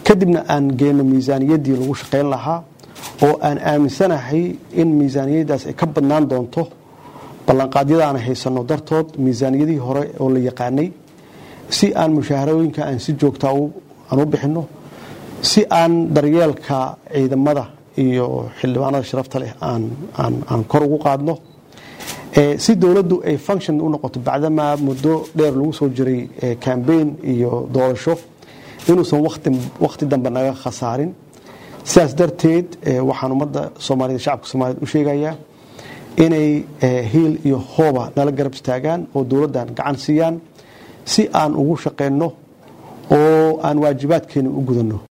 kadibna aan geenno miisaaniyaddii lagu shaqayn lahaa oo aan aaminsanahay in miisaaniyaddaas ay ka badnaan doonto ballanqaadyada aan haysanno dartood miisaaniyadihii hore oo la yaqaanay si aan mushaharooyinka aan si joogtaa aan u bixinno si aan daryeelka ciidamada iyo xildhibaanada sharafta leh aan kor ugu qaadno si dowladdu ay function u noqoto bacdamaa muddo dheer lagu soo jiray cambaign iyo doorasho inuusan wakhti dambe naga khasaarin sidaas darteed waxaan ummadda soomaaliyed shacabka soomaaliyed u sheegayaa inay hiil iyo hooba nala garab istaagaan oo dowladdan gacan siiyaan si aan ugu shaqayno oo aan waajibaadkeena u gudanno